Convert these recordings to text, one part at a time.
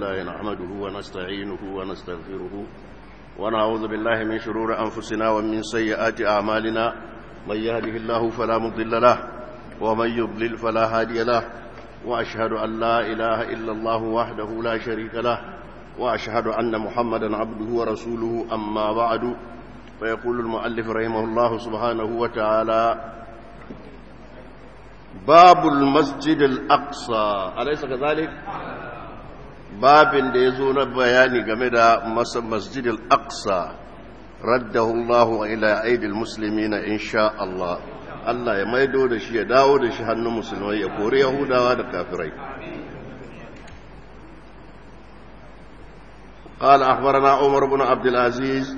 الله نحمده ونستعينه ونستغفره ونعوذ بالله من شرور أنفسنا ومن سيئات أعمالنا من يهده الله فلا مضل له ومن يضلل فلا هادي له وأشهد أن لا إله إلا الله وحده لا شريك له وأشهد أن محمدا عبده ورسوله أما بعد فيقول المؤلف رحمه الله سبحانه وتعالى باب المسجد الأقصى أليس كذلك؟ babin da ya zo na bayani game da masjid al-aqsa raddahu Allah ila aidil muslimina insha Allah Allah ya maido da shi ya dawo da shi hannun musulmai ya kori yahudawa da kafirai قال أخبرنا عمر بن عبد العزيز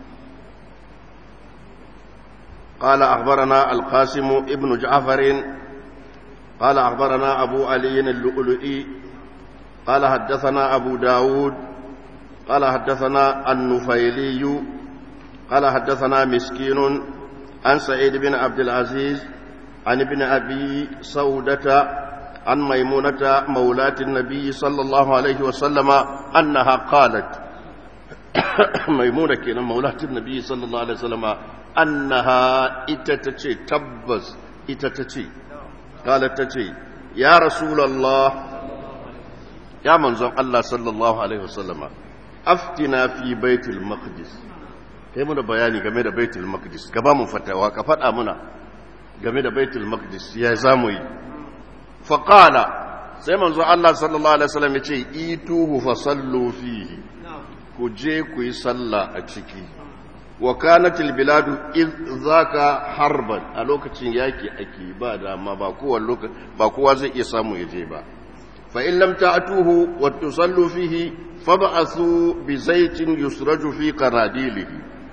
قال أخبرنا القاسم ابن جعفر قال أخبرنا أبو علي اللؤلؤي قال حدثنا أبو داود قال حدثنا النفيلي قال حدثنا مسكين عن سعيد بن عبد العزيز عن ابن أبي سودة عن ميمونة مولاة النبي صلى الله عليه وسلم أنها قالت ميمونة كنا مولاة النبي صلى الله عليه وسلم أنها إتتتي تبز إتتتي قالت تتي يا رسول الله ya manzon Allah sallallahu Alaihi wasallama aftina fi baitul maqdis kai muna bayani game da baitul maqdis gaba mun fatawa ka faɗa muna game da baitul maqdis ya zamu yi faqala sai manzon Allah sallallahu Alaihi wasallam ya ce ituhu fa sallu fihi ku je ku yi sallah a ciki wa kanatil biladu iz zaka harban a lokacin yaki ake ba dama ba kowa ba kowa zai iya samu ya je ba فإن لم تأتوه وتصلوا فيه فابعثوا بزيت يسرج في قناديله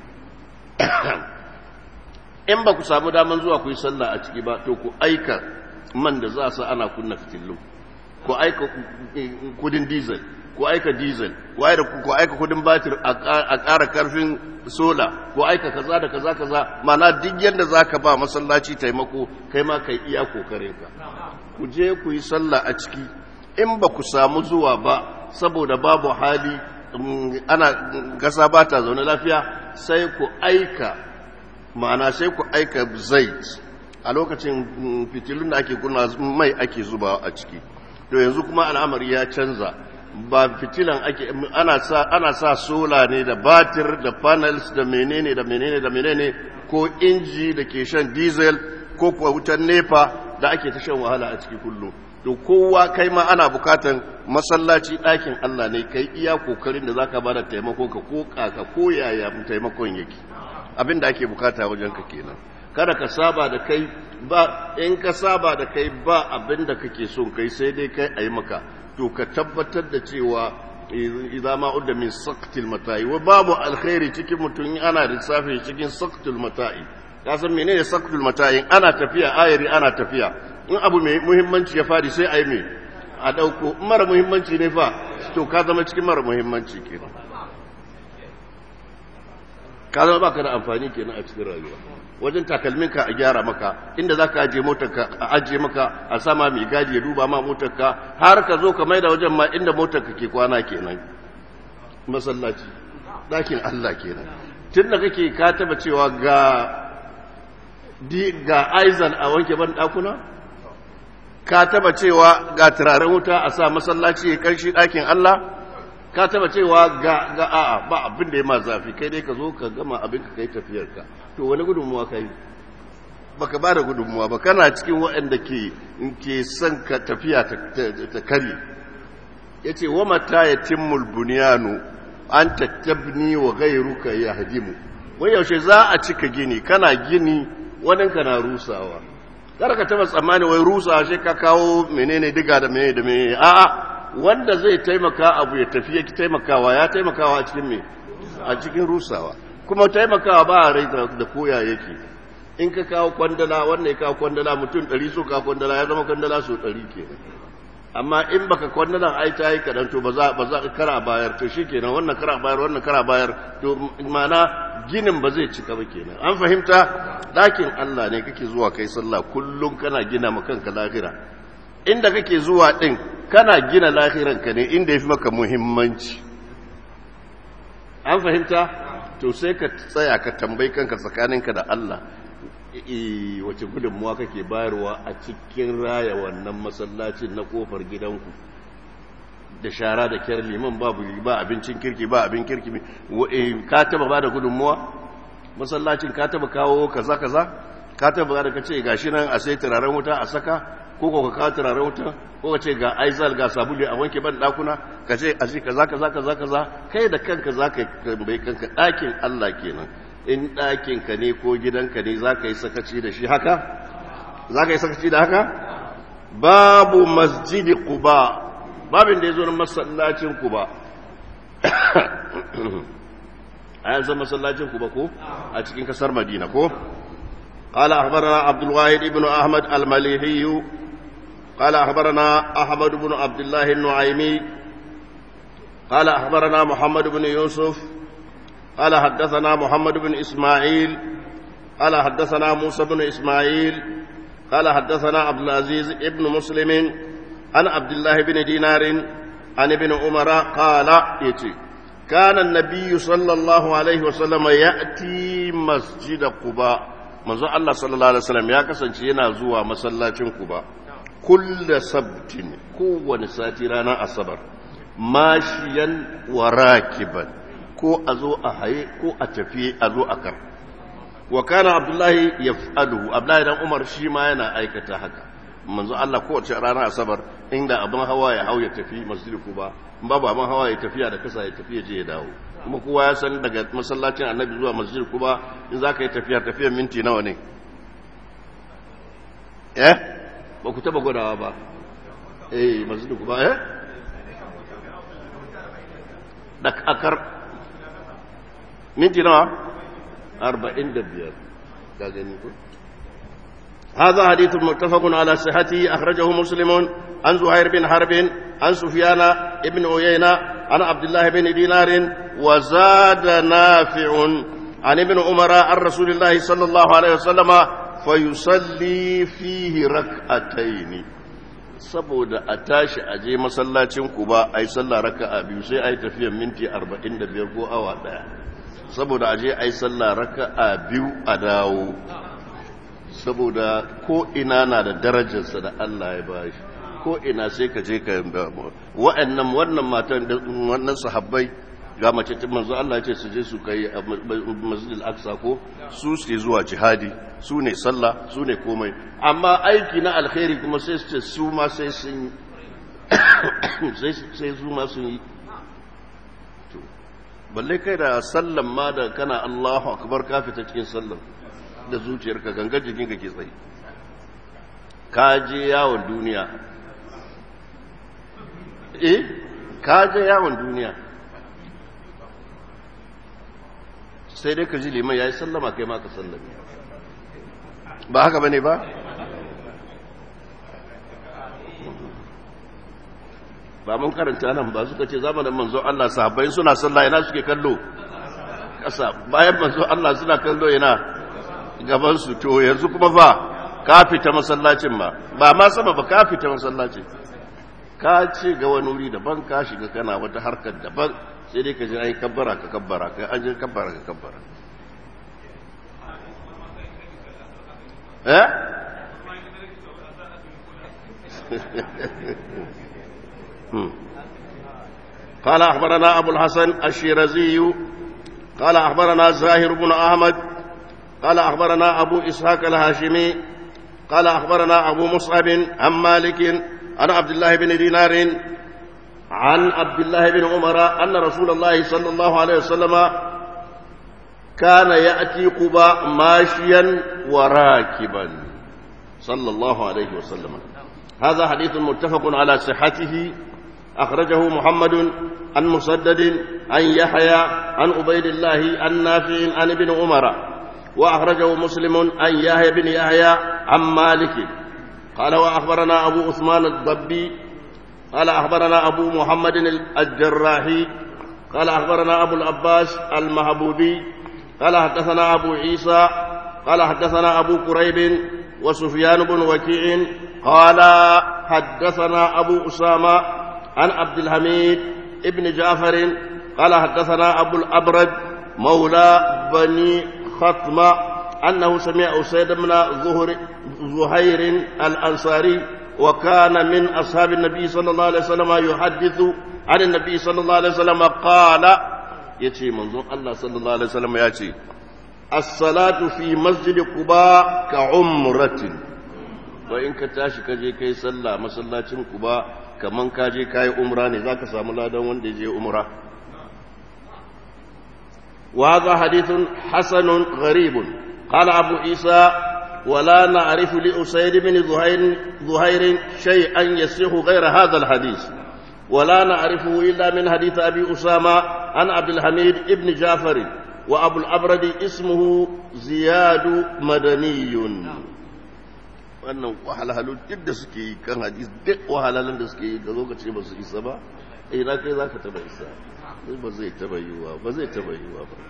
in ba ku samu daman zuwa ku yi sallah a ciki ba to ku aika man da za su ana kunna fitillu ku aika kudin diesel ku aika diesel ku aika kudin batir a ƙara karfin sola ku aika kaza da kaza kaza mana duk yadda za ka ba masallaci taimako kai ma kai iya kokarinka ku je ku yi sallah a ciki in ba ku samu zuwa ba saboda babu hali ana gasa ba ta zaune lafiya sai ku aika ma'ana sai ku aika zait a lokacin fitilun da ake kuna mai ake zuba a ciki to yanzu kuma al'amari ya canza ba fitilan ake ana sa ana sa sola ne da batir da panels da menene da menene da menene ko inji da ke shan diesel ko kuwa wutan nepa da ake ta shan wahala a ciki kullum to kowa kai ma ana bukatan masallaci ɗakin Allah ne kai iya kokarin da zaka bada taimako ka ko kaka ko yaya taimakon yake abin da ake bukata wajen ka kenan kada ka saba da kai ba in ka saba da kai ba abin da kake son kai sai dai kai ayi maka to ka tabbatar da cewa idza ma udda min saqtil mata'i wa babu alkhairi cikin mutum ana lissafi cikin saqtul mata'i ka san menene saqtul mata'i ana tafiya ayari ana tafiya in abu mai muhimmanci ya fadi sai a yi mai a ɗauko mara muhimmanci ne fa to ka zama cikin mara muhimmanci kenan ka zama baka da amfani kenan a cikin rayuwa wajen takalminka a gyara maka inda za ka ajiye motarka a ajiye maka a sama mai gadi ya duba ma motarka har ka zo ka mai da wajen ma inda motarka ke kwana kenan masallaci ɗakin Allah kenan tun da kake ka taba cewa ga ga aizan a wanke ban ɗakuna ka taba cewa ga turaren wuta a sa masallaci ya karshi ɗakin Allah ka taba cewa ga ga a'a ba abin da ya ma zafi kai dai ka zo ka gama abin ka kai tafiyarka to wani gudunmuwa kai baka ba da gudunmuwa ba kana cikin waɗanda ke ke son ka tafiya ta kare yace wa mata yatimmul bunyanu an tattabni wa ghayruka yahdimu wai yaushe za a cika gini kana gini waninka na rusawa kar ka taba tsammani wai rusa shi ka kawo menene diga da menene da menene a'a wanda zai taimaka abu ya tafi yake taimakawa ya taimakawa a cikin me a cikin rusawa kuma taimakawa ba a rai da koya yake in ka kawo kwandala wannan ya kawo kwandala mutum ɗari so ka kwandala ya zama kwandala so ɗari kenan amma in baka kwandalan ai ta yi kaɗan to ba za ba za kara bayar to shi kenan wannan kara bayar wannan kara bayar to ma'ana ginin ba zai cika ba kenan an fahimta ɗakin Allah ne kake zuwa kai sallah kullum kana gina ma kanka lahira inda kake zuwa ɗin kana gina lahiranka ne inda ya fi maka muhimmanci an fahimta to sai ka tsaya ka tambayi kanka tsakaninka da Allah wace gudunmuwa kake bayarwa a cikin raya wannan masallacin na kofar gidanku da shara da kyar liman babu ba abincin kirki ba abin kirki ka taba ba da gudunmuwa masallacin ka taba kawo kaza kaza ka taba ba da ka ce gashi nan a sai turaren wuta a saka ko ko ka kawo turaren wuta ko ka ce ga aizal ga sabulu a wanke ban dakuna ka ce a ji kaza kaza kaza kaza kai da kanka za ka bai kanka ɗakin Allah kenan in ɗakin ka ne ko gidanka ne za ka yi sakaci da shi haka za ka yi sakaci da haka babu masjidi quba babin da ya zo na masallacin quba a yanzu masallacin quba ko a cikin kasar madina ko قال أخبرنا عبد الواحد بن أحمد المليحي قال أخبرنا أحمد بن عبد الله النعيمي قال أخبرنا محمد بن يوسف قال حدثنا محمد بن إسماعيل قال حدثنا موسى بن إسماعيل قال حدثنا عبد العزيز ابن مسلم عن عبد الله بن دينار عن ابن عمر قال يتي كان النبي صلى الله عليه وسلم يأتي مسجد قباء manzo Allah sallallahu alaihi wasallam ya kasance yana zuwa masallacin Quba kullu sabtin kowane sati ranar asabar mashiyan wa rakiban ko a zo a haye ko a tafi a zo a kar wa kana abdullahi yaf'aluhu abdullahi dan umar shi ma yana aikata haka manzo Allah kowace ranar asabar inda abin hawa ya hau ya tafi masjid Quba babu abin hawa ya tafiya da kasa ya tafi ya je ya dawo kuma kowa ya san daga masallacin annabi zuwa masjid kuba in za ka yi tafiya tafiyar minti nawa ne eh ba ku taba gwadawa ba eh masjid kuba eh da akar minti nawa arba'in da biyar ga gani ko هذا حديث متفق على صحته أخرجه مسلم عن زهير بن حرب عن سفيان بن عيينة عن عبد الله بن دينار وزاد نافع عن ابن عمر عن رسول الله صلى الله عليه وسلم فيصلي فيه ركعتين saboda a tashi a je masallacin ku ba a yi sallah raka'a biyu sai a yi tafiyar minti 45 ko awa daya saboda a je a yi sallah raka'a biyu a dawo saboda ko ina na da darajarsa da Allah ya bashi ko ina sai ka je ka wa'annan wannan matan wannan sahabbai ga mace ta manzo Allah ce su je su kai masjidil aqsa ko su su zuwa jihadi su ne sallah su ne komai amma aiki na alkhairi kuma sai su ce su ma sai sun sai sai su ma sun yi to balle kai da sallan ma da kana Allahu akbar ka fita cikin sallan da zuciyarka gangar jikinka ke tsaye ka je yawon duniya eh ka je yawon duniya sai dai ka ji liman ya yi sallama kai maka sallami ba haka bane ba ba mun karanta nan ba suka ce zamanin manzo Allah sahabbai suna sallah ina suke kallo kasa bayan manzo Allah suna kallo ina gaban su to yanzu kuma fa ka fita masallacin ma ba ma sama ba ka fita masallacin ka ce ga wani wuri daban ka shiga kana wata harkar daban sai dai ka ji ai kabbara ka kabbara ka an ji kabbara ka kabbara eh قال أخبرنا أبو الحسن الشيرازي قال أخبرنا زاهر بن أحمد قال أخبرنا أبو إسحاق الهاشمي قال أخبرنا أبو مصعب عن مالك عن عبد الله بن دينار عن عبد الله بن عمر أن رسول الله صلى الله عليه وسلم كان يأتي قباء ماشيا وراكبا صلى الله عليه وسلم هذا حديث متفق على صحته أخرجه محمد عن مسدد عن يحيى عن عبيد الله عن نافع عن ابن عمر وأخرجه مسلم عن يحيى بن يحيى عن مالك قال وأخبرنا أبو عثمان الضبي قال أخبرنا أبو محمد الجراحي قال أخبرنا أبو العباس المهبوبي قال حدثنا أبو عيسى قال حدثنا أبو كريب وسفيان بن وكيع قال حدثنا أبو أسامة عن عبد الحميد ابن جعفر قال حدثنا أبو الأبرد مولى بني خطمة أنه سمع أسيد بن زهر زهير الأنصاري وكان من أصحاب النبي صلى الله عليه وسلم يحدث عن النبي صلى الله عليه وسلم قال يتي منظور الله صلى الله عليه وسلم يأتي الصلاة في مسجد قباء كعمرة وإن كتاشي كجي كي صلى مسلاة قباء كمن كاجي كاي عمراني ذاك ساملا دون وندي جي عمره وهذا حديث حسن غريب قال أبو عيسى ولا نعرف لأسيد بن ظهير, ظهير شيئا يصح غير هذا الحديث ولا نعرفه إلا من حديث أبي أسامة عن عبد الحميد بن جعفر وأبو الأبرد اسمه زياد مدني wannan wahalhalu duk da suke yi kan hadis duk wahalhalun da suke yi ka zo ka ce ba su isa ba eh na kai za ka taba isa ba zai taba yiwuwa ba zai taba yiwuwa ba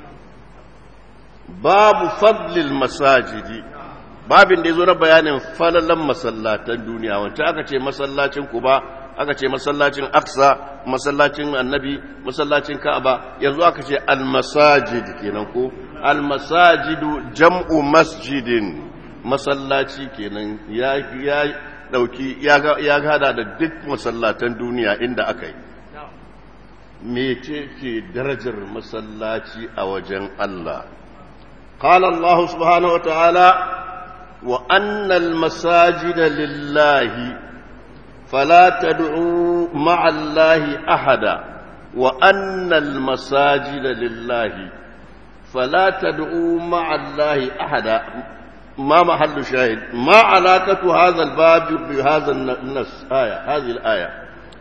babu fadlil masajidi babin da ya zo na bayanin falalan masallatan duniya wancan aka ce masallacin kuba aka ce masallacin aksa masallacin annabi masallacin ka'aba yanzu aka ce almasajid kenan ko almasajidu jam'u masjidin masallaci kenan ya ya dauki ya gada da duk masallatan duniya inda aka yi mece ce darajar masallaci a wajen Allah قال الله سبحانه وتعالى وأن المساجد لله فلا تدعوا مع الله أحدا وأن المساجد لله فلا تدعوا مع الله أحدا ما محل شاهد ما علاقة هذا الباب بهذا النص آية هذه الآية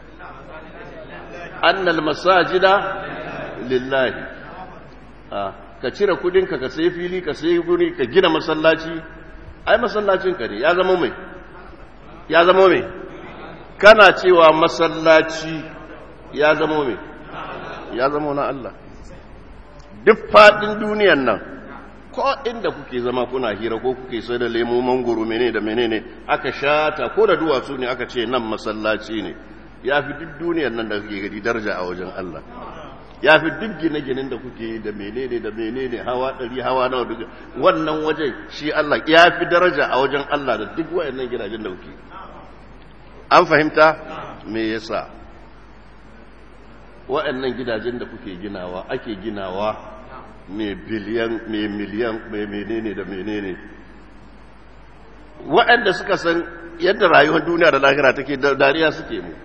أن المساجد لله آه. ka cire kudinka ka sai fili ka sai guri ka gina masallaci ai masallacin ka ne ya zama mai ya zama mai kana cewa masallaci ya zama mai ya zama na Allah duk fadin duniyan nan ko inda kuke zama kuna hira ko kuke sai da lemo mangoro menene da menene aka shata ko da duwatsu ne aka ce nan masallaci ne ya fi duk duniyan nan da kake gadi daraja a wajen Allah ya fi duk gine-ginen da kuke da menene da menene hawa ɗari hawa nawa duk wannan wajen shi Allah ya fi daraja a wajen Allah da duk wayannan gidajen da kuke an fahimta me yasa wayannan gidajen da kuke ginawa ake ginawa mai biliyan mai miliyan mai menene da menene waɗanda suka san yadda rayuwar duniya da lahira take dariya suke mu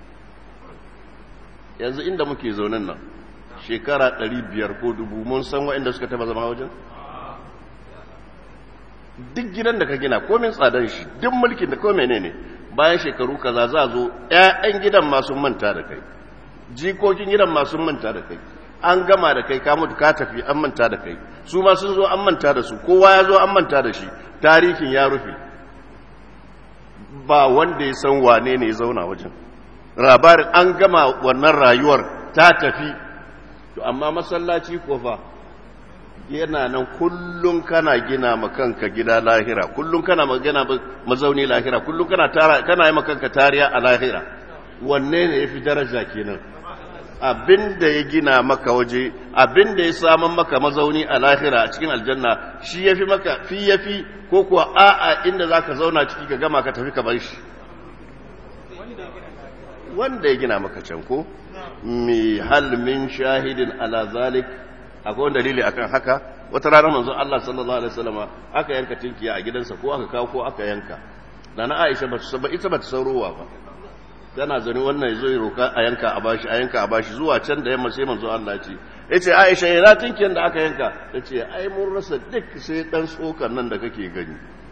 yanzu inda muke zaunin nan shekara ɗari biyar ko dubu mun san waɗanda suka taba zama wajen duk gidan da ka gina komin tsadar shi duk mulkin da kome ne ne bayan shekaru kaza za zo 'ya'yan gidan masu manta da kai jikokin gidan masu manta da kai an gama da kai ka mutu ka tafi an manta da kai su ma sun zo an manta da su kowa ya zo an manta da shi tarihin ya rufe ba wanda ya san wane ne ya zauna wajen labarin an gama wannan rayuwar ta tafi to amma masallaci ko fa yana nan kullum kana gina makanka gida lahira kullum kana magana mazauni lahira kullum kana tara kana yi makanka tariya a lahira wanne ne yafi daraja kenan abinda ya gina maka waje abinda ya saman maka mazauni a lahira a cikin aljanna shi yafi maka fi yafi ko kuwa a'a inda zaka zauna ciki ka gama ka tafi ka bar shi wanda ya gina maka can ko mi hal min shahidin ala zalik akwai wani dalili akan haka wata rana manzon Allah sallallahu alaihi wasallama aka yanka tinkiya a gidansa ko aka kawo ko aka yanka nana Aisha ba ta ita ba ta saurowa ba tana zani wannan yazo ya roka a yanka a bashi a yanka a bashi zuwa can da yamma sai manzon Allah ya ce yace Aisha ina tinkiyan da aka yanka tace ai mun rasa duk sai dan tsokan nan da kake gani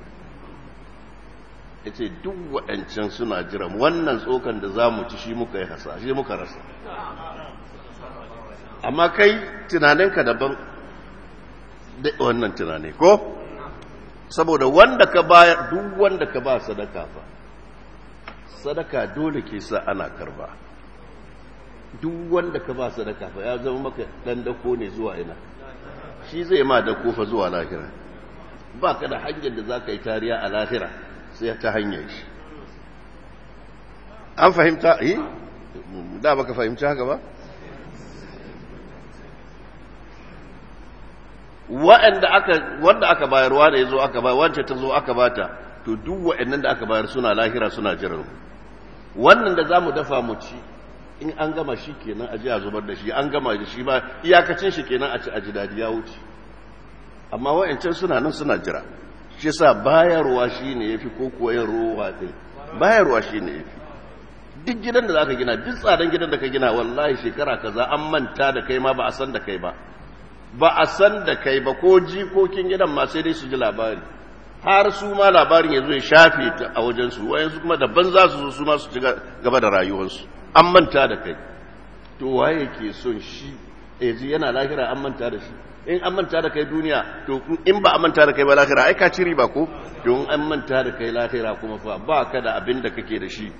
yace duk waɗancan suna jiran wannan tsokan da zamu ci shi muka yi hasa shi muka rasa amma kai tunaninka daban da wannan tunani ko saboda wanda ka bayar duk wanda ka ba sadaka fa sadaka dole ke sa ana karba duk wanda ka ba sadaka fa ya zama maka dan dako ne zuwa ina shi zai ma dako fa zuwa lahira ba ka da hanyar da za ka yi tariya a lahira sai ta hanyar shi an fahimta yi da baka fahimci haka ba wa'anda aka wanda aka bayarwa da yazo aka bayar wanda ta zo aka bata to duk wa'annan da aka bayar suna lahira suna jiran wannan da zamu dafa mu ci in an gama shi kenan aje a zubar da shi an gama da shi ba iyakacin shi kenan a ci a ji dadi ya wuce amma wa'ancan suna nan suna jira shi yasa bayarwa shine yafi ko koyar ruwa din bayarwa shine yafi duk gidan da zaka gina duk tsadan gidan da ka gina wallahi shekara kaza an manta da kai ma ba a san da kai ba ba a san da kai ba ko jikokin gidan ma sai dai su ji labari har su ma labarin ya zo ya shafe ta a wajensu wayansu kuma daban za su zo su ma su ci gaba da rayuwarsu an manta da kai to waye ke son shi yanzu yana lahira an manta da shi in an manta da kai duniya to in ba a manta da kai ba lahira ai ka ci riba ko don an manta da kai lahira kuma fa ba ka da abin da kake da shi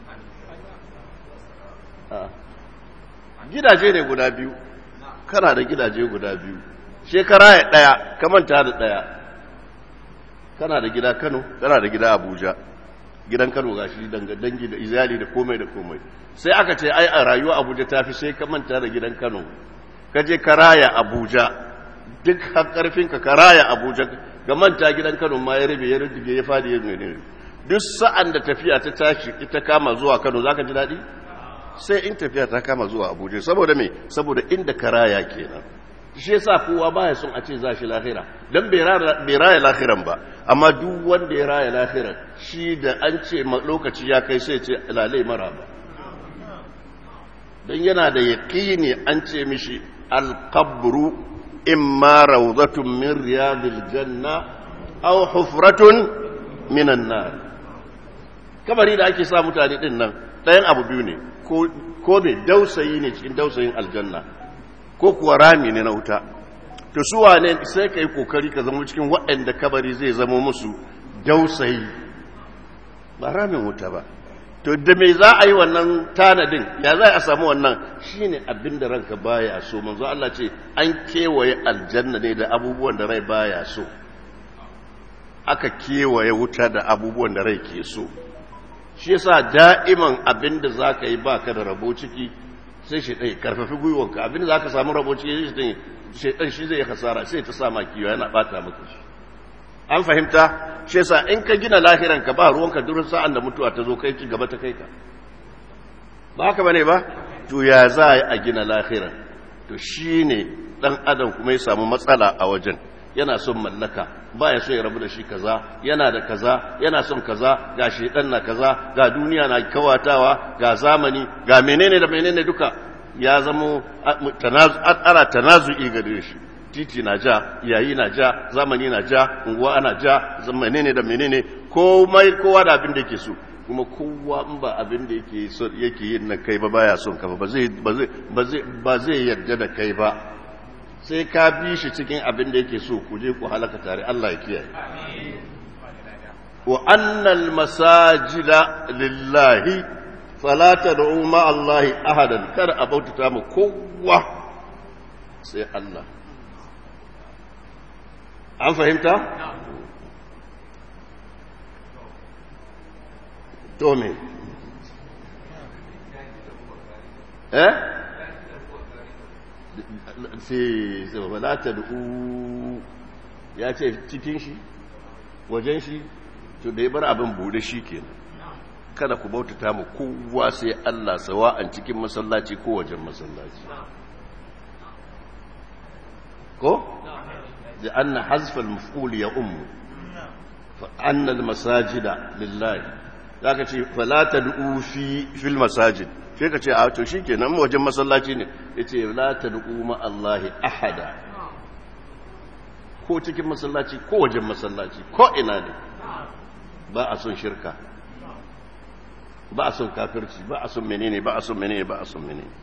gidaje ne guda biyu kana da gidaje guda biyu shekara ya daya ka manta da daya kana da gida Kano kana da gida Abuja gidan Kano gashi dangi da izali da komai da komai sai aka ce ai a rayuwa Abuja tafi sai ka manta da gidan Kano ka je karaya Abuja duk har karfin ka karaya Abuja ga manta gidan Kano ma ya rabe ya rudige ya fadi ya ne duk sa'an da tafiya ta tashi ita kama zuwa Kano zaka ji dadi sai in tafiya ta kama zuwa Abuja saboda me saboda inda karaya kenan shi yasa kowa baya son a ce za shi lahira dan bai raya lahiran ba amma duk wanda ya raya lahiran shi da an ce lokaci ya kai sai ce lalai mara ba don yana da yaƙini an ce mishi alƙabru imma rawdatun min riyadil janna aw hufratun minan nar kabari da ake sa mutane din nan ɗayan abu biyu ne ko ne dausayi ne cikin dausayin aljanna ko kuwa rami ne na wuta to su wane sai ka yi kokari ka zama cikin waɗanda kabari zai zama musu dausayi ba ramin wuta ba to da me za a yi wannan tanadin ya za a samu wannan shine abin da ranka baya so manzo Allah ce an kewaye aljanna ne da abubuwan da rai baya so aka kewaye wuta da abubuwan da rai ke so shi yasa da'iman abin da za ka yi baka da rabo ciki sai shi ɗaya karfafi gwiwanka abin da za ka samu rabo ciki shi shaitan shi zai hasara sai ta sa makiwa yana bata maka shi an fahimta shi yasa in ka gina lahiran ka ba ruwanka duk sa'an da mutuwa ta zo kai ci gaba ta kai ka ba haka bane ba to ya za a yi a gina lahiran to shine dan adam kuma ya samu matsala a wajen yana son mallaka ba ya so ya rabu da shi kaza yana da kaza yana son kaza ga shedan na kaza ga duniya na kawatawa ga zamani ga menene da menene duka ya zamo ana tanazu'i gare shi titi na ja yayi na ja zamani na ja unguwa ana ja menene da menene komai kowa da abin da yake so kuma kowa in ba abin da yake so yake yin na kai ba baya son ka ba zai ba zai ba zai yarda da kai ba sai ka bi shi cikin abin da yake so ku je ku halaka tare Allah ya kiyaye wa annal masajida lillahi fala tad'u ma Allah ahadan kar a bautata mu kowa sai Allah an fahimta to me eh sai sai fala tad'u ya ce cikin shi wajen shi to da ya bar abin bude shi kenan kada ku bautata mu kowa sai Allah sawa'an cikin masallaci ko wajen masallaci ko da anna hazfa al-maf'ul ya ummu fa anna al-masajida lillahi zaka ce fala tad'u fi fil masajid sai ka ce a to shikenan wajen masallaci ne yace la tad'u ma Allah ahada ko cikin masallaci ko wajen masallaci ko ina ne ba a son shirka ba a son kafirci ba a son menene ba a son menene ba a son menene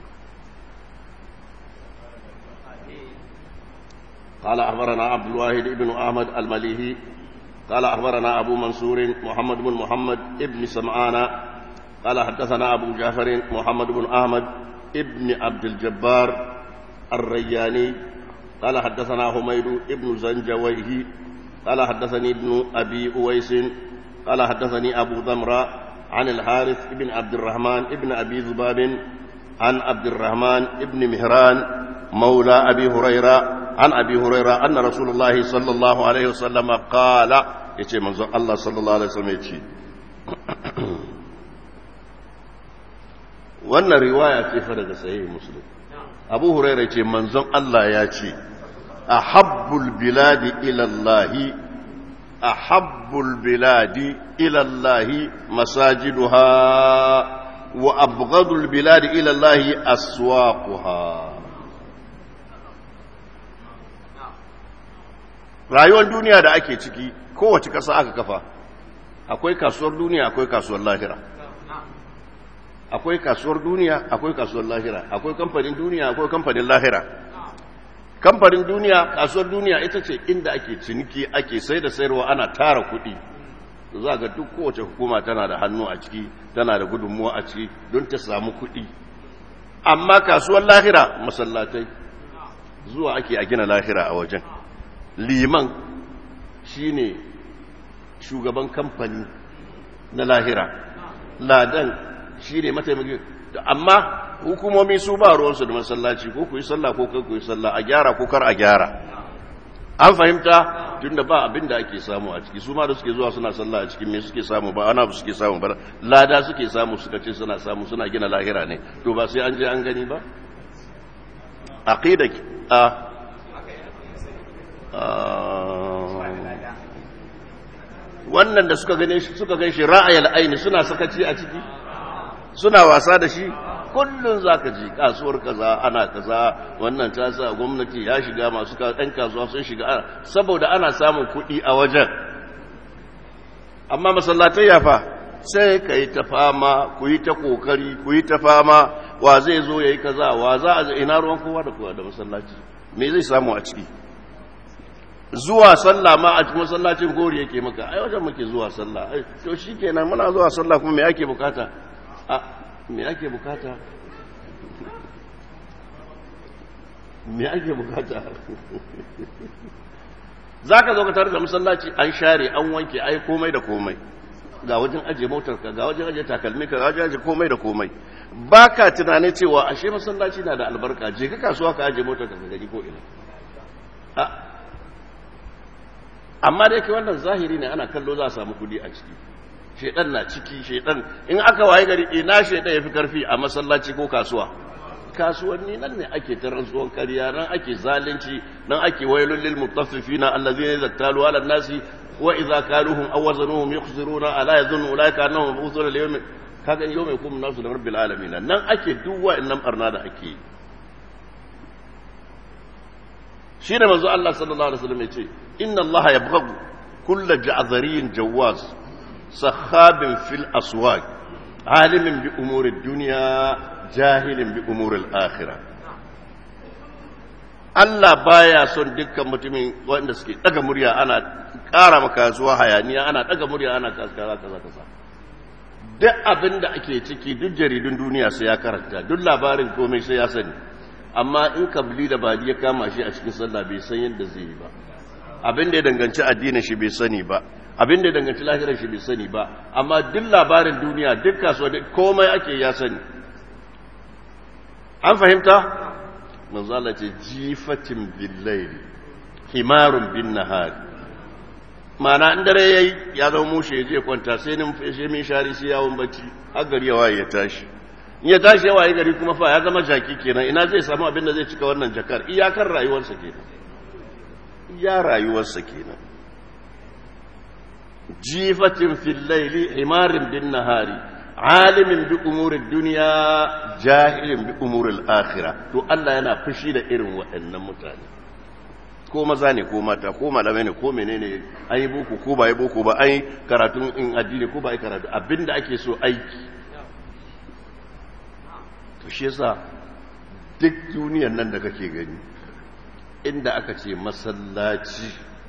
قال أخبرنا عبد الواحد بن أحمد المليهي قال أخبرنا أبو منصور محمد بن محمد ابن سمعان قال حدثنا أبو جعفر محمد بن أحمد ابن عبد الجبار الرياني قال حدثنا حميد ابن زنجويه قال حدثني ابن أبي أويس قال حدثني أبو ذمرة عن الحارث بن عبد الرحمن ابن أبي ذباب عن عبد الرحمن ابن مهران مولى أبي هريرة عن أبي هريرة أن رسول الله صلى الله عليه وسلم قال يتي منظر الله صلى الله عليه وسلم يتي wannan riwaya ce fa daga sahih muslim abu hurairah ce manzon Allah ya ce ahabbul biladi ila Allah ahabbul biladi ila Allah masajiduha wa abghadul biladi ila Allah aswaquha rayuwar duniya da ake ciki kowace ƙasa aka kafa akwai kasuwar duniya akwai kasuwar lahira akwai kasuwar duniya akwai kasuwar lahira akwai kamfanin duniya akwai kamfanin lahira kamfanin duniya kasuwar duniya ita ce inda ake ciniki ake sai da sayarwa ana tara kuɗi za ga duk kowace hukuma tana da hannu a ciki tana da gudunmuwa a ciki don ta samu kuɗi amma kasuwar lahira masallatai zuwa ake a gina lahira a wajen liman shine shugaban kamfani na lahira ladan shi ne mataimakin amma hukumomi su ba ruwansu da masallaci ko ku yi sallah ko kai ku yi sallah a gyara ko kar a gyara an fahimta tun da ba abin da ake samu a ciki su ma da suke zuwa suna sallah a cikin me suke samu ba ana suke samu ba lada suke samu suka ce suna samu suna gina lahira ne to ba sai an je an gani ba aqida a wannan da suka gane shi suka gan shi ra'ayal aini suna sakaci a ciki suna wasa da shi kullum zaka ji kasuwar kaza ana kaza wannan ta sa gwamnati ya shiga masu ɗan kasuwa sun shiga saboda ana samun kuɗi a wajen amma masallatai ya fa sai ka yi ta fama ku yi ta kokari ku yi ta fama wa zai zo ya yi kaza wa za a ina ruwan kowa da kowa da masallaci me zai samu a ciki zuwa sallah ma a cikin masallacin gori yake maka ai wajen muke zuwa sallah ai to shikenan muna zuwa sallah kuma me ake bukata a me ake bukata me ake bukata zaka zo ka tare da masallaci an share an wanke ai komai da komai ga wajen aje motar ka ga wajen aje takalmi ka ga wajen aje komai da komai baka tunanin cewa ashe masallaci na da albarka je ka kasuwa ka aje motar ka ga gari ko ina a amma da yake wannan zahiri ne ana kallo za a samu kudi a ciki shedan na ciki shedan in aka waye gari ina shedan yafi karfi a masallaci ko kasuwa kasuwanni nan ne ake ta rantsuwan kariya nan ake zalunci nan ake wailul lil mutaffifina allazina yaktalu ala nasi wa idza kaluhum aw wazanuhum yukhsiruna ala yadhunnu ulaika annahum mabusuna li yawmin kaga yawmin kum nasu da rabbil alamin nan ake duk wa'annan barna da ake yi shi ne manzo Allah sallallahu alaihi wasallam yace inna Allah yabghadu kull ja'zariyin jawaz sahabin fil aswaq alimin bi umuri dunya jahilin bi umuri al-akhirah Allah baya son dukkan mutumin wanda suke daga murya ana ƙara maka zuwa hayaniya ana daga murya ana kaza kaza kaza duk abin da ake ciki duk jaridun duniya sai ya karanta duk labarin komai sai ya sani amma in kabli da badi ya kama shi a cikin sallah bai san yadda zai yi ba abin da ya danganci addinin shi bai sani ba abin da ya danganci lahirar shi bai sani ba amma duk labarin duniya duk kasuwa duk komai ake ya sani an fahimta manzo Allah ce jifatin billaili himarun bin nahari mana in dare yayi ya zama mushe ya je kwanta sai nin fashe min shari sai yawon bacci har gari ya waye ya tashi in ya tashi ya waye gari kuma fa ya zama jaki kenan ina zai samu abin da zai cika wannan jakar iyakar rayuwarsa kenan iya rayuwarsa kenan jifatin fil laili himarin bin nahari alimin bi umurin duniya jahilin bi umurin akhira to Allah yana fushi da irin waɗannan mutane ko maza ne ko mata ko malamai ne ko menene an yi boko ko ba yi boko ba an yi karatun in addini ko ba yi karatu abinda ake so aiki to shi yasa duk duniyan nan da kake gani inda aka ce masallaci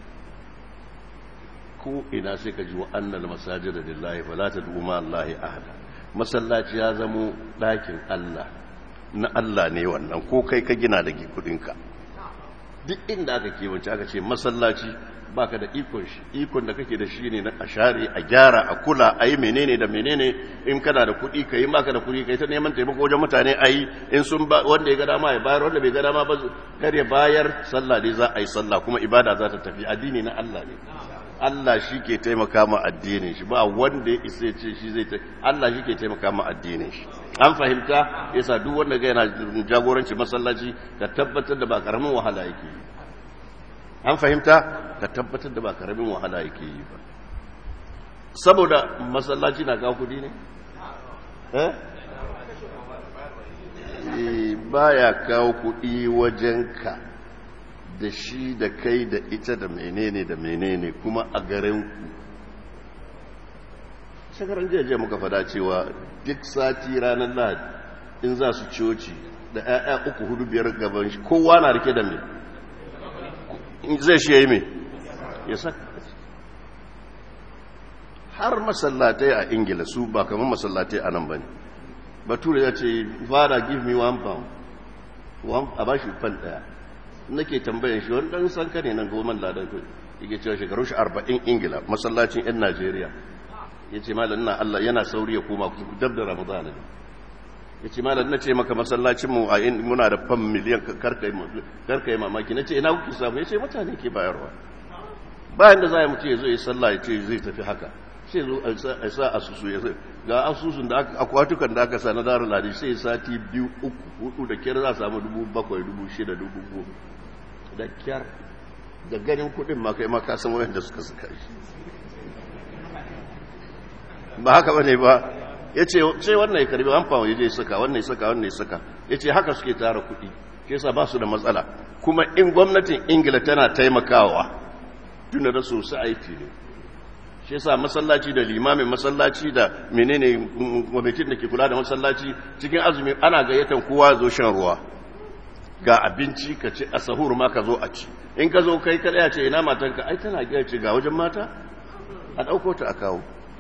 ko ina sai ka ji wa annal masajida lillahi fala tad'u ma allahi ahada masallaci ya zamo ɗakin Allah na Allah ne wannan ko kai ka gina da kudinka duk inda aka kewance aka ce masallaci baka da ikon shi ikon da kake da shi ne na a share a gyara a kula a yi menene da menene in kana da kuɗi ka yi maka da kuɗi ka yi ta neman taimako wajen mutane a yi in sun ba wanda ya ga dama ya bayar wanda bai ga dama ba kar ya bayar sallah ne za a yi sallah kuma ibada za ta tafi addini na Allah ne Allah shi ke taimaka ma addinin shi ba wanda ya isa ce shi zai ta Allah shi ke taimaka ma addinin shi an fahimta yasa duk wanda ga yana jagoranci masallaci ka tabbatar da ba karamin wahala yake yi an fahimta ka tabbatar da ba karamin wahala yake yi ba saboda masallaci na kawo kudi ne eh baya kawo kudi wajenka da shi da kai da ita da menene da menene kuma a garinku shekaran jiya muka fada cewa duk sati ranar lahadi in za su coci da 'ya'ya uku hudu biyar gaban shi kowa na rike da mai zai shi ya yi mai ya saka har masallatai a ingila su ba kamar masallatai a nan ba ne bature ya ce fara give me one pound a ba shi fan daya nake tambayan shi wani dan sanka ne nan goma ladan kai yake cewa shekaru shi arba'in ingila masallacin yan najeriya ya ce malam na allah yana sauri ya koma ku dab da ramadana ne ya ce malam na ce maka masallacinmu a yin muna da fam miliyan karka yi mamaki na ce ina kuke samu ya ce mutane ke bayarwa bayan da za a mutu ya zo ya sallah ya ce zai tafi haka sai zo a sa asusu ya zai ga asusun da akwatukan da aka sa na darar ladi sai sati biyu uku hudu da kyar za a samu dubu bakwai dubu shida dubu goma da kyar da ganin kudin ma kai ma ka san wayanda suka suka shi ba haka bane ba ya ce sai wannan ya karbi an fawo ya je saka wannan ya saka wannan ya saka ya ce haka suke tara kuɗi shi yasa ba su da matsala kuma in gwamnatin ingila tana taimakawa tun da su su aiki ne shi yasa masallaci da limamin masallaci da menene gwamnatin da ke kula da masallaci cikin azumi ana gayyatan kowa zo shan ruwa ga abinci ka ci a sahur ma ka zo a ci in ka zo kai kada ya ce ina matanka ai tana gaya ce ga wajen mata a ɗauko ta a kawo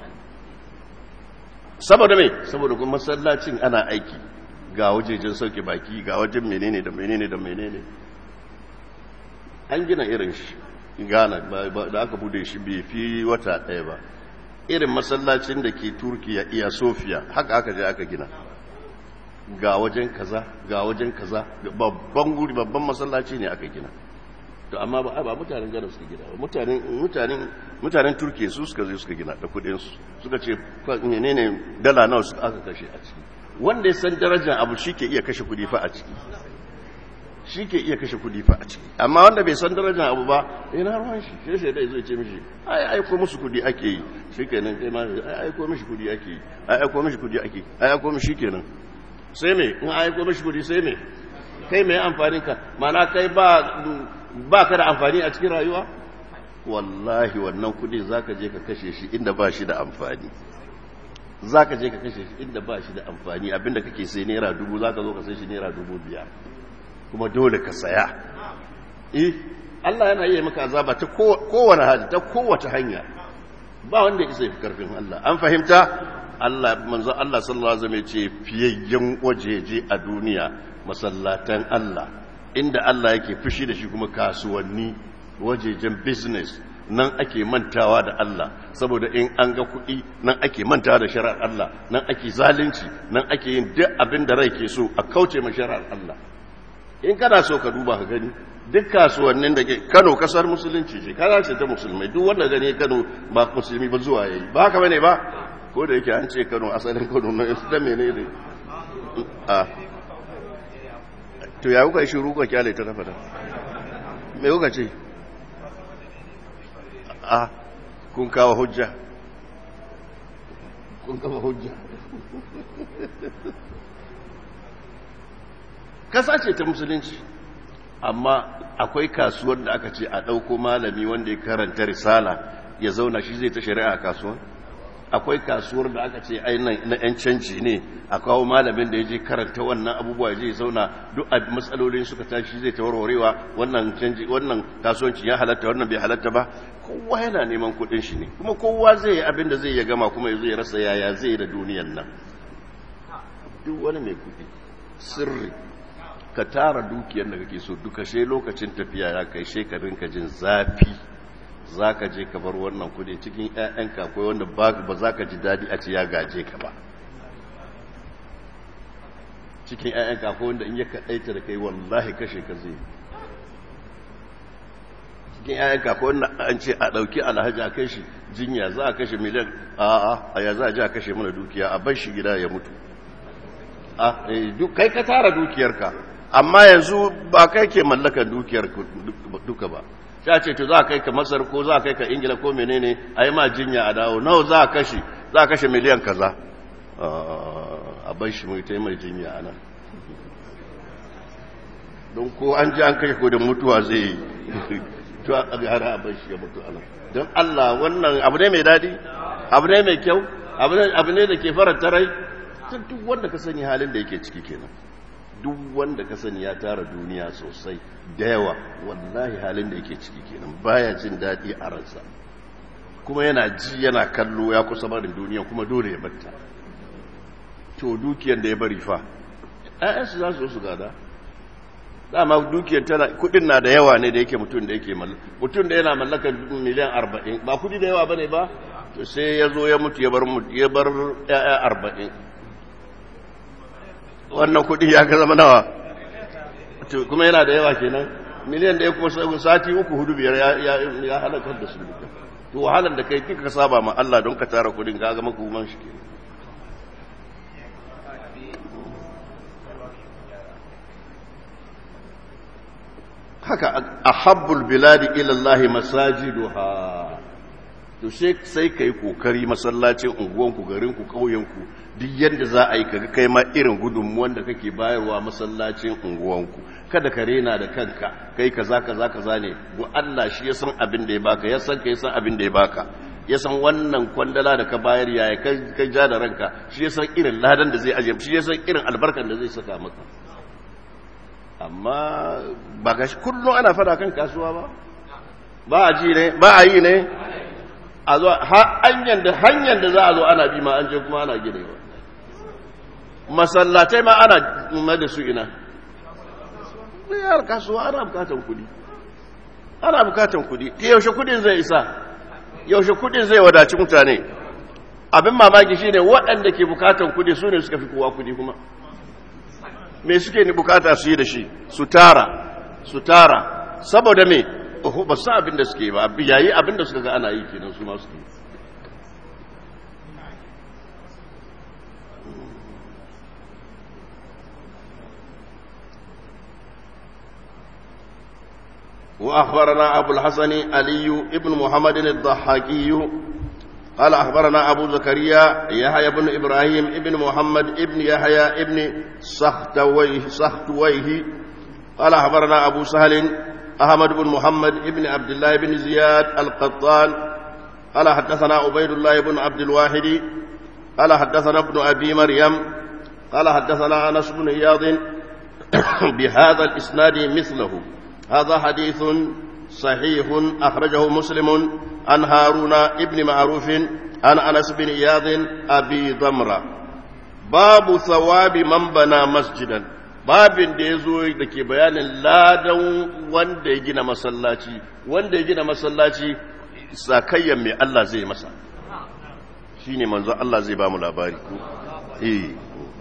saboda mai saboda kuma masallacin ana aiki ga wajejen sauke baki ga wajen menene da menene da menene an gina irin shi gana da aka bude shi bai fi wata ɗaya ba irin masallacin da ke turkiya iya sofiya haka aka je aka gina ga wajen kaza ga wajen kaza babban guri babban masallaci ne aka gina to amma ba ba mutanen gana suka gina ba mutanen mutanen mutanen turkiya su suka zo suka gina da kudin su suka ce menene dala nawa suka aka kashe a ciki wanda ya san darajar abu shike iya kashe kudi fa a ciki shike iya kashe kudi fa a ciki amma wanda bai san darajar abu ba ina ruwan shi sai sai dai zai ce mishi ai aiko musu kudi ake yi shikenan kai ma ai aiko mishi kudi ake yi ai aiko mishi kudi ake yi ai aiko mishi kenan sai me in aiko mishi kudi sai me kai mai amfanin ka mana kai ba ba ka da amfani a cikin rayuwa wallahi wannan kudi zaka je ka kashe shi inda ba shi da amfani zaka je ka kashe shi inda ba shi da amfani abinda kake sai naira dubu zaka zo ka sai shi naira dubu biyar kuma dole ka saya eh Allah yana yi maka azaba ta kowane hali ta kowace hanya ba wanda isa fi karfin Allah an fahimta Allah manzo Allah sallallahu alaihi wasallam ya ce fiyayyen wajeje a duniya masallatan Allah inda Allah yake fushi da shi kuma kasuwanni wajejen business nan ake mantawa da Allah saboda in an ga kuɗi nan ake mantawa da shari'ar Allah nan ake zalunci nan ake yin duk abin da rai ke so a kauce ma shari'ar Allah in kana so ka duba ka gani duk kasuwannin da ke Kano kasar musulunci ce kaza ce ta musulmai duk wanda gani Kano ba musulmi ba zuwa yayi ba haka bane ba ko da yake an ce Kano asalin Kano na da menene a to ya kuka shi ruka kyale ta tafata me kuka ce a kun kawo hujja kun kawo hujja kasa ce ta musulunci amma akwai kasuwar da aka ce a ɗauko malami wanda ya karanta risala ya zauna shi zai ta shari'a a kasuwar akwai kasuwar da aka ce ai na 'yan canji ne a kawo malamin da ya je karanta wannan abubuwa ya je zauna duk a matsalolin suka tashi zai ta warwarewa wannan canji wannan kasuwanci ya halatta wannan bai halatta ba kowa yana neman kuɗin shi ne kuma kowa zai yi abin da zai ya gama kuma ya zo ya rasa yaya zai yi da duniyan nan duk wani mai kuɗi sirri ka tara dukiyar da kake so duka she lokacin tafiya ya kai shekarun ka jin zafi za ka je ka bar wannan kudi cikin 'ya'yanka akwai wanda ba za ka ji daɗi a ce ya gaje ka ba cikin 'ya'yanka akwai wanda in ya kaɗaita da kai wallahi kashe ka zai cikin 'ya'yanka akwai wanda an ce a ɗauki alhaji a kai shi jinya za a kashe miliyan a'a a ya za a ji a kashe mana dukiya a bar shi gida ya mutu kai ka tara dukiyarka amma yanzu ba kai ke mallakar dukiyar duka ba ya ce to za a kai ka masar ko za a kai ka ingila ko menene a yi ma jinya a dawo nawa za a kashe za a kashe miliyan kaza a bai shi mai mai jinya a nan don ko an ji an kashe ko da mutuwa zai yi to a gara a bai shi ya mutu a nan don allah wannan abu ne mai daɗi abu ne mai kyau abu ne da ke faranta rai duk wanda ka sani halin da yake ciki kenan duk wanda ka sani ya tara duniya sosai da yawa wallahi halin da yake ciki kenan baya jin daɗi a ransa kuma yana ji yana kallo ya kusa barin duniya kuma dole ya batta to dukiyar da ya bari fa ayyansu za su su gada dama dukiyar tana kudin na da yawa ne da yake mutum da yake mallaka mutum da yana mallaka miliyan arba'in ba kudi da yawa bane ba to sai ya zo ya mutu ya bar ya bar ya'ya arba'in wannan kudi ya ga zama nawa kuma yana da yawa kenan miliyan da ya kuma sati uku hudu biyar ya halakar da su duka to wahalar da kai kika saba ma Allah don ka tara kudin ga gama kuman shi kenan haka ahabbul biladi ila Allah masajiduha to sai kai kokari masallacin unguwanku garinku ƙauyenku duk yadda za a yi kaga kai ma irin gudunmuwan da kake bayarwa masallacin unguwanku kada ka rena da kanka kai kaza kaza kaza ne go Allah shi ya san abin da ya baka ya san kai san abin da ya baka ya san wannan kwandala da ka bayar yaya kai ja da ranka shi ya san irin ladan da zai aje shi ya san irin albarkan da zai saka maka amma ba ga shi kullum ana fada kan kasuwa ba ba a ji ne ba a yi ne a zo hanyar da hanyar da za a zo ana bi ma an je kuma ana gidewa masallatai ma ana ma da su ina yar kasuwa ana bukatan kudi ana bukatan kudi yaushe kudin zai isa yaushe kudin zai wadaci mutane abin mamaki shine waɗanda ke bukatan kudi su ne suka fi kowa kudi kuma me suke ni bukata su yi da shi su tara su tara saboda me oho ba su abin da suke ba yayi abin da suka ga ana yi kenan su ma suke وأخبرنا أبو الحسن علي ابن محمد الضحاكي قال أخبرنا أبو زكريا يحيى بن إبراهيم ابن محمد ابن يحيى ابن سختويه, سختويه قال أخبرنا أبو سهل أحمد بن محمد ابن عبد الله بن زياد القطان قال حدثنا عبيد الله بن عبد الواحد قال حدثنا ابن أبي مريم قال حدثنا أنس بن إياض بهذا الإسناد مثله هذا حديث صحيح أخرجه مسلم عن هارون ابن معروف عن أنس بن إياض أبي ضمرة باب ثواب من بنى مسجدا babin da ya zo da ke bayanin ladan wanda ya gina masallaci wanda ya gina masallaci sakayyan mai Allah zai masa shi ne manzo Allah zai ba mu labari eh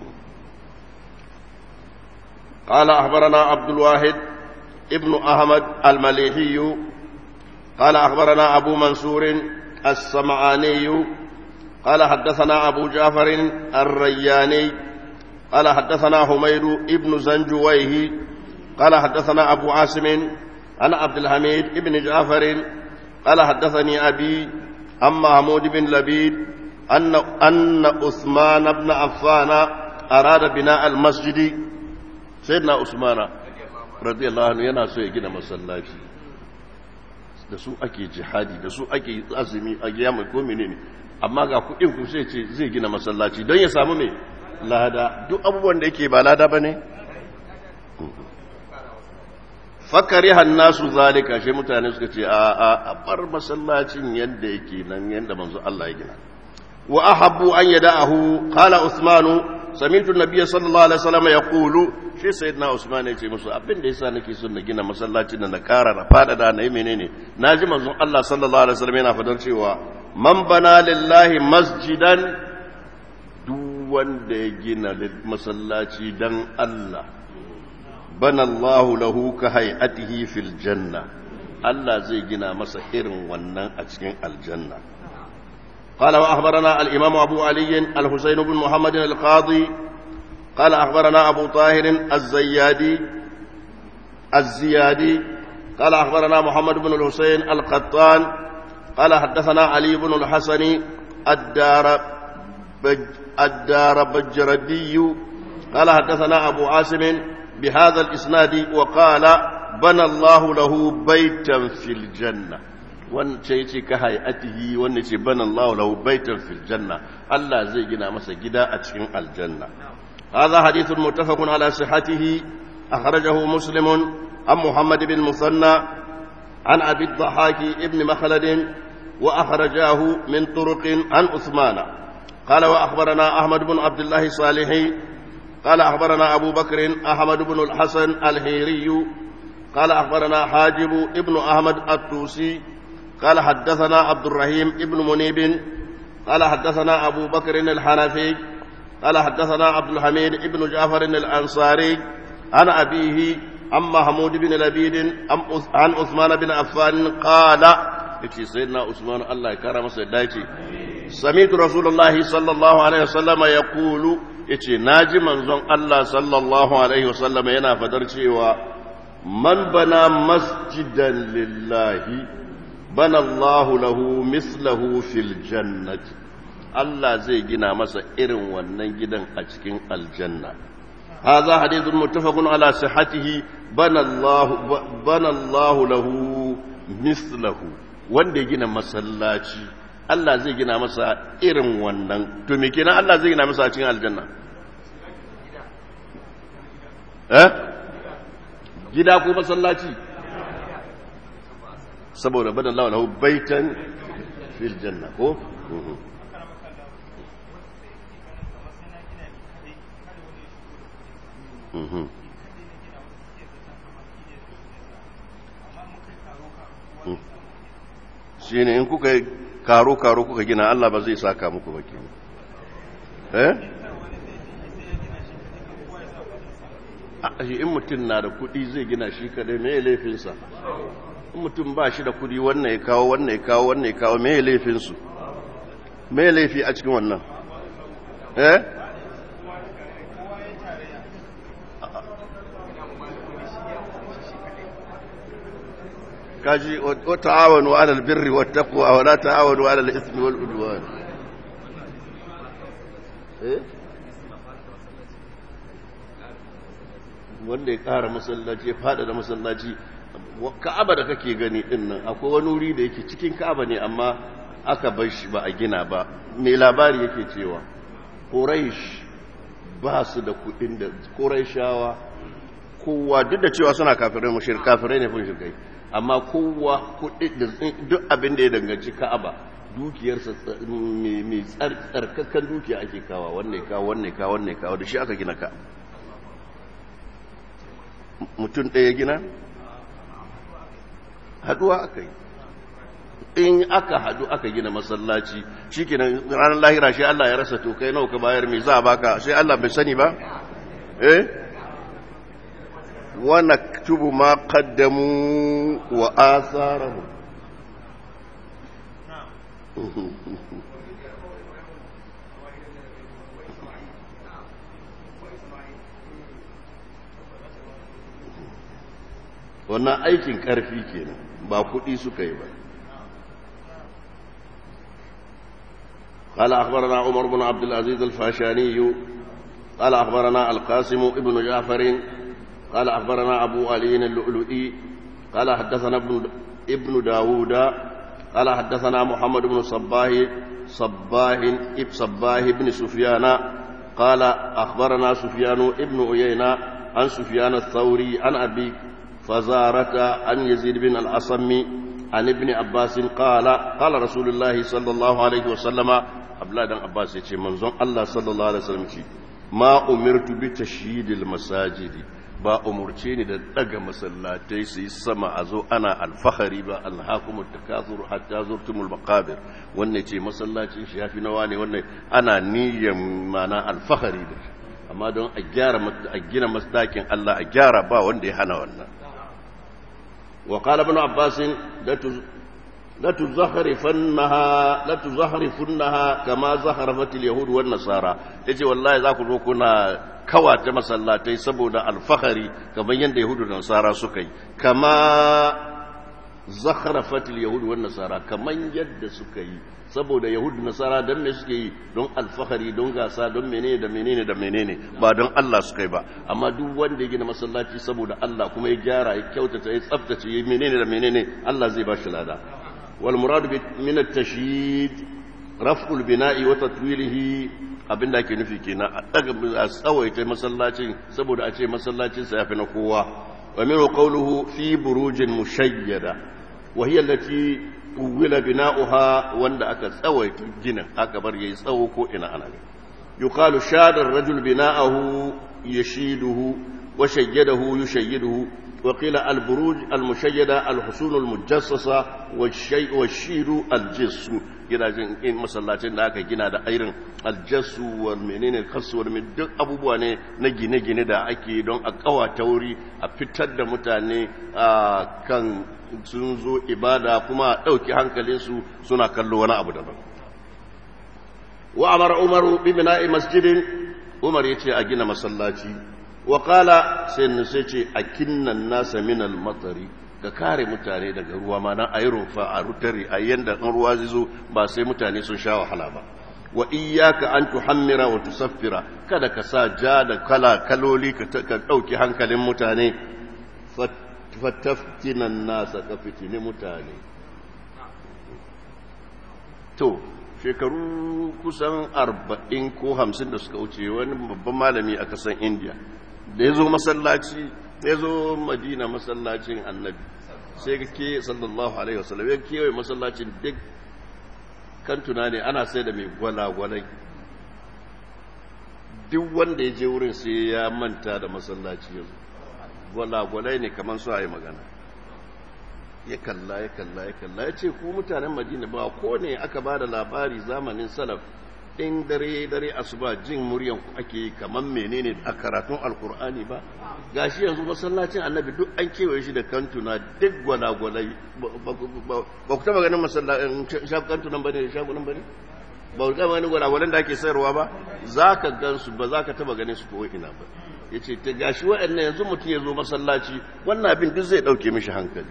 قال أخبرنا عبد الواحد ابن أحمد المليحي قال أخبرنا أبو منصور السمعاني قال حدثنا أبو جعفر الرياني قال حدثنا حميد ابن زنجويه قال حدثنا أبو عاصم عن عبد الحميد ابن جعفر قال حدثني أبي عن محمود بن لبيد أن أن عثمان بن عفان أراد بناء المسجد سيدنا عثمان رضي الله عنه yana so ya gina masallaci da su ake jihadi da su ake azumi a giyama ko menene amma ga kuɗin ku sai ce zai gina masallaci don ya samu mai lada duk abubuwan da yake ba lada ba ne? fakari hannasu zalika shi mutane suka ce a a a bar masallacin yadda yake nan yadda manzo Allah ya gina wa ahabbu an yada'ahu qala usmanu سمعت النبي صلى الله عليه وسلم يقول shi sayyidina Usman ya ce musu abin da yasa nake son na gina masallacin da na kara na fada da na yi menene naji manzon Allah sallallahu alaihi wasallam yana fadar cewa man bana lillahi masjidan duk wanda ya gina masallaci dan Allah bana Allah lahu ka hay'atihi fil janna Allah zai gina masa irin wannan a cikin aljanna قال وأخبرنا الإمام أبو علي الحسين بن محمد القاضي قال أخبرنا أبو طاهر الزيادي الزيادي قال أخبرنا محمد بن الحسين القطان قال حدثنا علي بن الحسن الدار بج الدار بجردي قال حدثنا أبو عاصم بهذا الإسناد وقال بنى الله له بيتا في الجنة wance ya ce ka hayatihi wanda ce bana Allah lahu baitan fil janna Allah zai gina masa gida a cikin aljanna hadha hadithun muttafaqun ala sihhatihi akhrajahu muslim an muhammad bin musanna an abi dhahaki ibn makhlad wa akhrajahu min turuq an uthman قال وأخبرنا أحمد بن عبد الله صالح قال أخبرنا أبو بكر أحمد بن الحسن الهيري قال أخبرنا حاجب ابن أحمد الطوسي قال حدثنا عبد الرحيم ابن منيب قال حدثنا أبو بكر الحنفي قال حدثنا عبد الحميد ابن جعفر الأنصاري عن أبيه عن محمود بن لبيد عن عثمان بن عفان قال يتي سيدنا عثمان الله يكرم سيداتي سمعت رسول الله صلى الله عليه وسلم يقول يتي ناجي منزون الله صلى الله عليه وسلم ينا فدر من بنى مسجدا لله bana Allahu lahu mislahu fil jannati Allah zai gina masa irin wannan gidan a cikin aljanna hadha hadithun muttafaqun ala sihhatihi bana Allah bana Allah lahu mislahu wanda ya gina masallaci Allah zai gina masa irin wannan to me kenan Allah zai gina masa a cikin aljanna eh gida ko masallaci saboda bada Allah lahu baitan fil janna ko shi ne in kuka karo-karo kuka gina Allah ba zai saka muku ba ke eh in mutum na da kudi zai gina shi kadai mai laifinsa mutum ba shi da kudi wannan ya kawo wannan ya kawo wannan ya kawo mai laifinsu mai laifi a cikin wannan eh kaji wa ta'awanu 'alal birri wat taqwa wa la ta'awanu 'alal ithmi wal udwan eh wanda ya kara masallaci ya fada da masallaci ka'aba da kake gani din nan akwai wani wuri da yake cikin ka'aba ne amma aka bar shi ba a gina ba mai labari yake cewa quraish ba su da kudin da quraishawa kowa duk da cewa suna kafirai mushrik kafirai ne fun shirkai amma kowa kudi da duk abin da ya danganci ka'aba dukiyarsa mai tsarkakan dukiya ake kawa wannan ya kawo wannan ya kawo wannan ya kawo da shi aka gina ka mutum ɗaya gina haduwa aka yi in aka hadu aka gina masallaci shi kenan ranar lahira shi Allah ya rasa to kai nawa ka bayar mai za a baka sai Allah bai sani ba eh wa naktubu ma qaddamu wa atharahum wannan aikin karfi kenan ba kuɗi suka yi ba قال أخبرنا عمر بن عبد العزيز الفاشاني قال أخبرنا القاسم ابن جعفر قال أخبرنا أبو علي اللؤلؤي قال حدثنا ابن, ابن داود قال حدثنا محمد بن صباه صباه اب صباه بن سفيان قال أخبرنا سفيان ابن عيينة عن سفيان الثوري عن أبي فزارة عن يزيد بن الأصم عن ابن عباس قال قال رسول الله صلى الله عليه وسلم abdullahi dan abbas ya ce manzon allah sallallahu alaihi wasallam ce ma umirtu bi tashyidil masajidi ba umurce ni da daga masallatai su yi sama a zo ana alfahari ba alhakumut takathur hatta zurtumul maqabir wannan ce masallacin shi yafi nawa ne wannan ana niyyar mana alfahari da amma don a gyara a gina masdakin Allah a gyara ba wanda ya hana wannan wa qala ibn abbas la tuzahrifunnaha la tuzahrifunnaha kama zaharafat al-yahud wan nasara yace wallahi za ku zo kuna kawata masallatai saboda alfahari kamar yadda yahudu da nasara suka yi kama zakharafat al-yahud wan nasara kamar yadda suka yi saboda yahudu da nasara dan me suke yi don alfahari don gasa don menene da menene da menene ba don Allah suka yi ba amma duk wanda ya gina masallaci saboda Allah kuma ya gyara ya kyautata ya tsaftace ya menene da menene Allah zai ba shi lada wal murad min at-tashyid raf'ul bina'i wa tatwilihi abinda ake nufi kenan a daga a tsawaita masallacin saboda a ce masallacin sa yafi na kowa wa min qawluhu fi burujin mushayyada wa hiya allati uwila bina'uha wanda aka tsawaita ginin aka bar yayi tsawo ko ina ana yuqalu shada ar-rajul bina'ahu yashiduhu wa shayyadahu yushayyiduhu وقيل البروج المشيدة الحصون المجسسة والشيء والشير الجس gina jin in masallacin da aka gina da irin aljasu wal menene kasu wal min duk abubuwa ne na gine-gine da ake don a kawata wuri a fitar da mutane a kan sun zo ibada kuma a ɗauki hankalinsu suna kallo wani abu daban wa amara umaru bi bina'i masjidin umar yace a gina masallaci wa qala sai sai ce akinnan nasa min al matari ka kare mutane daga ruwa ma na ayi rumfa a rutari a yanda in ruwa zai zo ba sai mutane sun sha wahala ba wa iyyaka an tuhammira wa tusaffira kada ka sa ja da kala kaloli ka dauki hankalin mutane fataftinan nasa ka fitini mutane to shekaru kusan arba'in ko hamsin da suka wuce wani babban malami a kasan indiya da ya zo masallaci ya zo madina masallacin annabi sai ga ke sallallahu alaihi wasallam ya kewaye masallacin duk kantuna ne ana sai da mai gwalagwalai duk wanda ya je wurin sai ya manta da masallaci ya zo gwalagwalai ne kamar su a yi magana ya kalla ya kalla ya kalla ya ce ku mutanen madina ba ko ne aka ba da labari zamanin salaf in dare dare asuba jin muryan ku ake yi kamar menene a karatun alkur'ani ba gashi yanzu masallacin annabi duk an kewaye shi da kantuna duk gwalagwalai ba ku taba ganin masallacin kantunan bane shagunan bane ba ku taba ganin gwalagwalan da ake sayarwa ba za ka gan su ba za ka taba ganin su ko ina ba ya ce ta gashi waɗannan yanzu mutum ya zo masallaci wannan abin duk zai ɗauke mishi hankali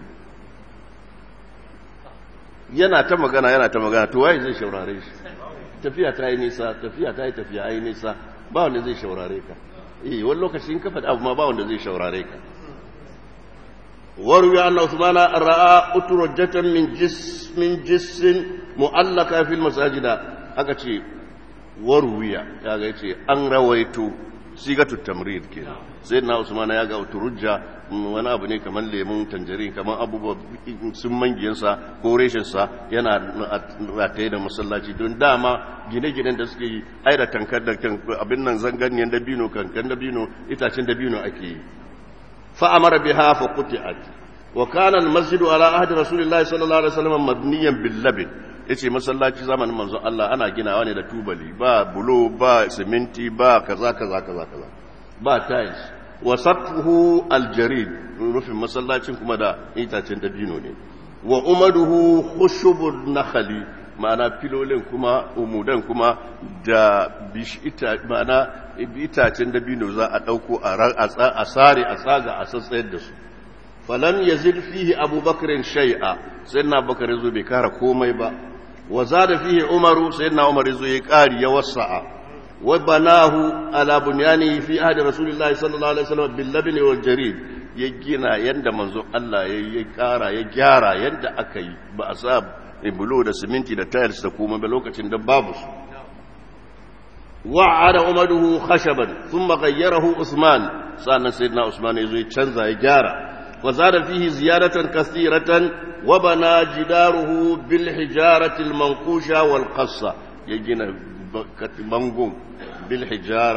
yana ta magana yana ta magana to waye zai shaurare shi tafiya ta yi nisa tafiya ta yi tafiya yi nisa ba wanda zai shaurare ka eh wani lokaci in ka faɗi abu ma ba wanda zai shaurare ka waru ya anna usmana ra'a uturajatan min jis min jissin mu'allaka fil masajida aka ce waruya ya ga yace an rawaito sigatu tamrid kenan sai na usman ya ga uturujja wani abu ne kamar lemun tanjarin kamar abubuwa sun mangiyansa ko reshensa yana rataye da masallaci don dama gine-ginen da suke yi ai da tankar da abin nan zanganyen dabino kankan dabino itacen dabino ake yi fa'amara biha fa quti'at wa kana al-masjidu ala ahdi rasulillahi sallallahu alaihi wasallam mabniyan bil labin yace masallaci zamanin manzon Allah ana ginawa ne da tubali ba bulo ba siminti ba kaza kaza kaza kaza ba tiles wa saqfuhu aljarid rufin masallacin kuma da itacen dabino ne wa umaduhu khushubun nakhli ma'ana filolin kuma umudan kuma da bishita ma'ana itacen dabino za a dauko a sare a tsaga a tsatsayar da su falam yazid fihi abubakar shay'a sayyidina bakar yazo bai kara komai ba wa zada fihi umaru sayyidina umar yazo ya kari ya wasa'a وبناه على بنيانه في عهد رسول الله صلى الله عليه وسلم باللبن والجريد ya gina yadda manzo Allah ya kara ya gyara yadda aka yi ba a sa bulo da siminti da tiles da kuma ba lokacin da babu su wa'ada umaruhu khashaban thumma ghayyarahu usman sannan sayyidina usman yazo ya canza ya gyara wa zada fihi ziyaratan kathiratan wa bana jidaruhu bil hijarati al manqusha wal qassa ya gina bangon bil hijara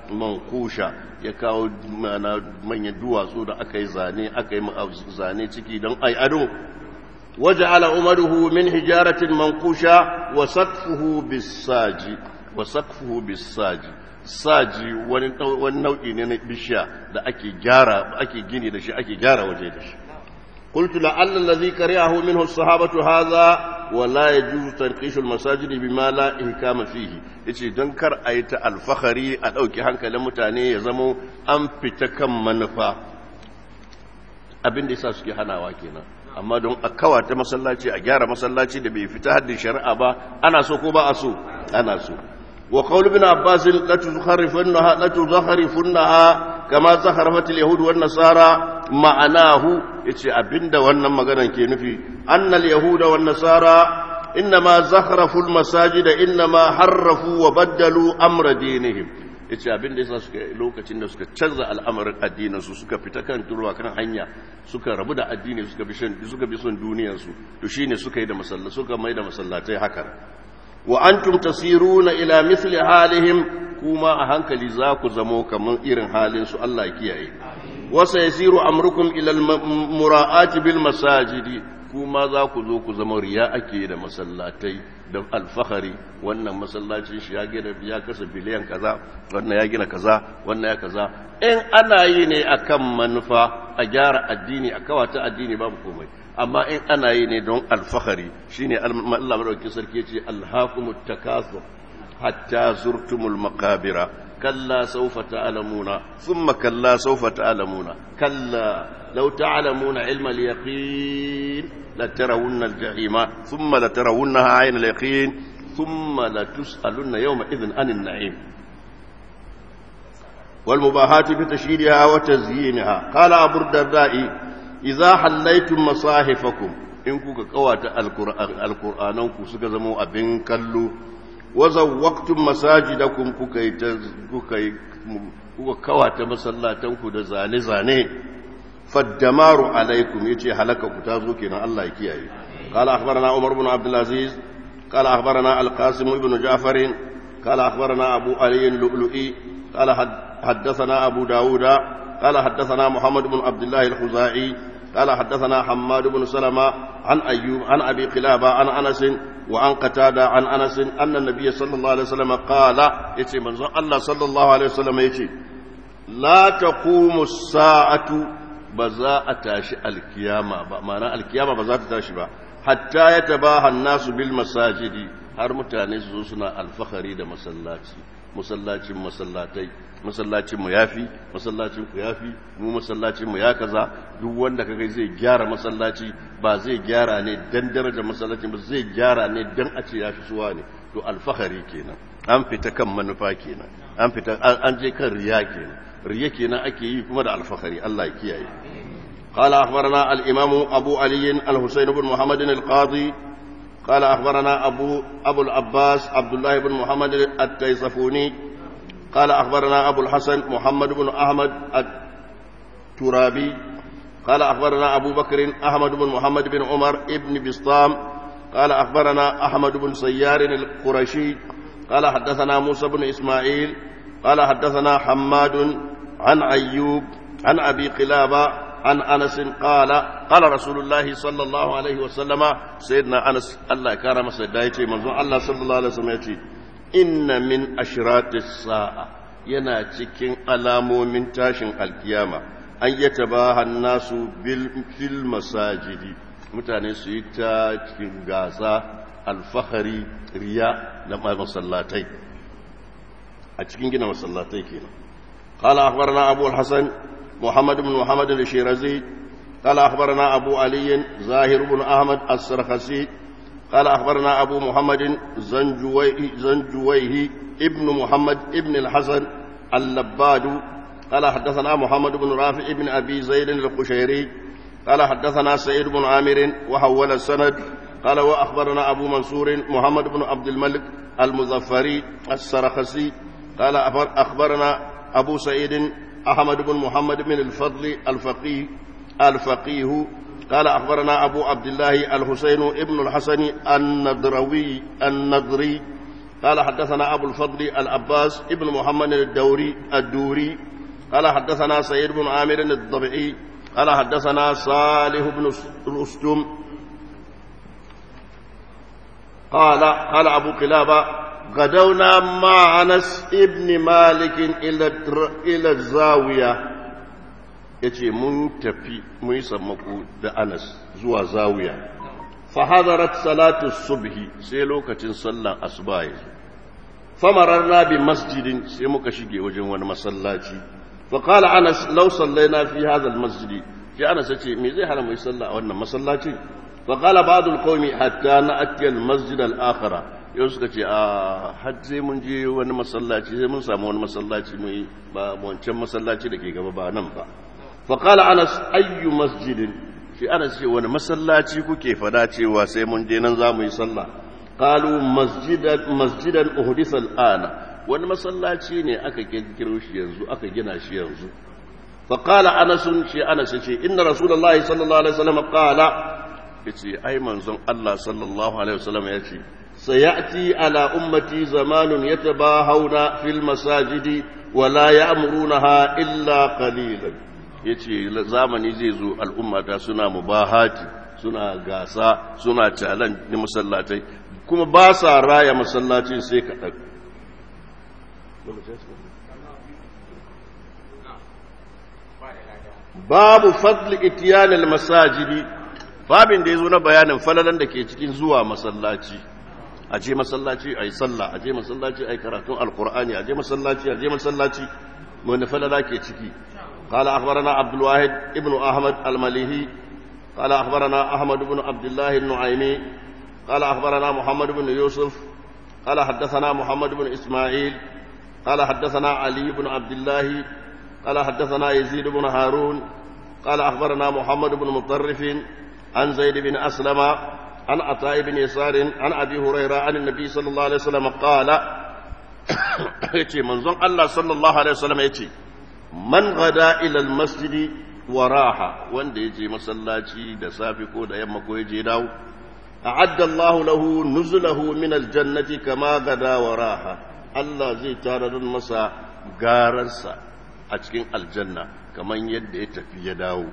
mankusha ya kawo mana manyan duwatsu da aka yi zane aka yi zane ciki don ai ado وجعل عمره من حجارة منقوشة وسقفه بالساج وسقفه بالساج saji wani nau'i ne na bishiya da ake gyara ake gini da shi ake gyara waje da shi قلت لعل الذي كرهه منه الصحابة هذا ولا يجوز تنقيش المساجد بما لا إحكام فيه yace don kar a yi ta alfahari a ɗauki hankalin mutane ya zamo an fita kan manufa abin da yasa suke hanawa kenan amma don a kawata masallaci a gyara masallaci da bai fita haddin shari'a ba ana so ko ba a so ana so wa qawl ibn abbas la tuzkharifunha la tuzkharifunha kama zakharafat al-yahud wan nasara ma'anahu yace abinda wannan maganar ke nufi annal yahuda wan nasara innama zakharafu al-masajid innama harrafu wa baddalu amra dinihim yace abinda yasa suka lokacin da suka canza al'amarin addinin su suka fita kan turwa kan hanya suka rabu da addini suka bi suka bi son duniyar su to shine suka yi da masalla suka mai da masallatai haka wa antum tasiruna ila mithli halihim kuma a hankali za ku zamo kamar irin halin su Allah ya kiyaye wasa yasiru amrukum ila mura'ati bil masajidi kuma za ku zo ku zama riya ake da masallatai da alfahari wannan masallacin shi ya gina ya kasa biliyan kaza wannan ya gina kaza wannan ya kaza in ana yi ne akan manufa a gyara addini a kawata addini babu komai amma in ana yi ne don alfahari shine Allah madaukakin sarki yace alhaqumut takathur hatta zurtumul maqabira kalla sawfa ta'lamuna thumma kalla sawfa ta'lamuna kalla law ta'lamuna ilma al-yaqin لترون الجحيم ثم لترونها عين اليقين ثم لتسألن يومئذ عن النعيم والمباهات بتشييدها وتزيينها قال أبو الدرداء إذا حليتم مصاحفكم إن كوكا قوات القرآن القرآن كوكا زمو أبن كلو وزوقتم مساجدكم كوكا كوكا قوات مسلاتكم دزاني زاني فالدمار عليكم يتي هلكك تازوكنا الله يكيئي قال أخبرنا عمر بن عبد العزيز قال أخبرنا القاسم بن جعفر قال أخبرنا أبو علي اللؤلؤي قال حدثنا أبو داود قال حدثنا محمد بن عبد الله الخزاعي قال حدثنا حماد بن سلمة عن أيوب عن أبي قلابة عن أنس وعن قتادة عن أنس أن النبي صلى الله عليه وسلم قال يتي من الله صلى الله عليه وسلم يتي لا تقوم الساعة ba za a tashi alkiyama ba ma'ana alkiyama ba za ta tashi ba hatta ya tabaha nasu bil masajidi har mutane su zo suna alfahari da masallaci masallacin masallatai masallacin mu yafi masallacin ku yafi mu masallacin mu ya kaza duk wanda kaga zai gyara masallaci ba zai gyara ne dan daraja masallacin ba zai gyara ne dan a ce yafi suwa ne to alfahari kenan an fita kan manufa kenan an fita an je kan riya kenan riya kenan ake yi kuma da alfahari Allah ya kiyaye قال أخبرنا الإمام أبو علي الحسين بن محمد القاضي قال أخبرنا أبو أبو العباس عبد الله بن محمد التيصفوني قال أخبرنا أبو الحسن محمد بن أحمد الترابي قال أخبرنا أبو بكر أحمد بن محمد بن عمر ابن بسطام قال أخبرنا أحمد بن سيار القرشي قال حدثنا موسى بن إسماعيل قال حدثنا حماد عن أيوب عن أبي قلابة عن أنس قال قال رسول الله صلى الله عليه وسلم سيدنا أنس الله كرم سيدايتي منظور الله صلى الله عليه وسلم يتي إن من أشراط الساعة yana cikin alamomin tashin alkiyama an yi tabahan nasu fil masajidi mutane su yi ta cikin gasa alfahari riya da masallatai a cikin gina masallatai kenan قال أخبرنا أبو الحسن محمد بن محمد الشيرازي قال أخبرنا أبو علي زاهر بن أحمد السرخسي قال أخبرنا أبو محمد زنجويه, زنجويه ابن محمد ابن الحسن اللباد قال حدثنا محمد بن رافع ابن أبي زيد القشيري قال حدثنا سعيد بن عامر وحول السند قال وأخبرنا أبو منصور محمد بن عبد الملك المظفري السرخسي قال أخبرنا أبو سعيد أحمد بن محمد بن الفضل الفقيه الفقيه قال أخبرنا أبو عبد الله الحسين ابن الحسن النضروي النضري قال حدثنا أبو الفضل العباس ابن محمد الدوري الدوري قال حدثنا سيد بن عامر الضبعي قال حدثنا صالح بن رستم قال قال أبو قلابة غدونا مع أنس ابن مالك إلى إلى الزاوية yace mun tafi mun yi sammako da Anas zuwa zawiya fa hadarat salatu subhi sai lokacin sallan asuba ya zo famararna bi masjidin sai muka shige wajen wani masallaci fa qala Anas law sallaina fi hadha al masjid sai Anas yace me zai hana mu yi sallah a wannan masallaci fa qala ba'd al qawmi hatta na'ti al masjid al akhara yau suka ce a har sai mun je wani masallaci sai mun samu wani masallaci mu yi ba wancan masallaci da ke gaba ba nan ba faƙala anas ayyu masjidin shi anas ce wani masallaci kuke fada cewa sai mun je nan za mu yi sallah qalu masjidan masjidan uhdisa al'ana wani masallaci ne aka kirkiro shi yanzu aka gina shi yanzu faƙala anas shi anas ce inna rasulullahi sallallahu alaihi wasallam qala yace ai manzon Allah sallallahu alaihi wasallam yace sayati ala ummati zamanun yatabahawna fil masajidi wala ya'murunaha illa qalilan ya ce zamani zai zo al'ummata suna mubahati suna gasa suna calan da masallatai kuma ba sa raya masallacin sai kaɗan babu fadli itiyanil masajidi babin da ya zo na bayanin falalan da ke cikin zuwa masallaci a je masallaci a yi sallah a je masallaci a yi karatun alkur'ani a je masallaci a je masallaci wani falala ke ciki قال أخبرنا عبد الواحد ابن أحمد المليهي قال أخبرنا أحمد بن عبد الله النعيمي قال أخبرنا محمد بن يوسف قال حدثنا محمد بن إسماعيل قال حدثنا علي بن عبد الله قال حدثنا يزيد بن هارون قال أخبرنا محمد بن مطرف عن زيد بن أسلم عن عطاء بن يسار عن أبي هريرة عن النبي صلى الله عليه وسلم قال يتي منظم الله صلى الله عليه وسلم يتي man gada ilal masjidi wa raha wanda ya je masallaci da safi ko da yamma ko ya je dawo a'adda Allahu lahu nuzulahu min aljannati kama gada wa raha Allah zai tarar masa gararsa a cikin aljanna kaman yadda ya tafi ya dawo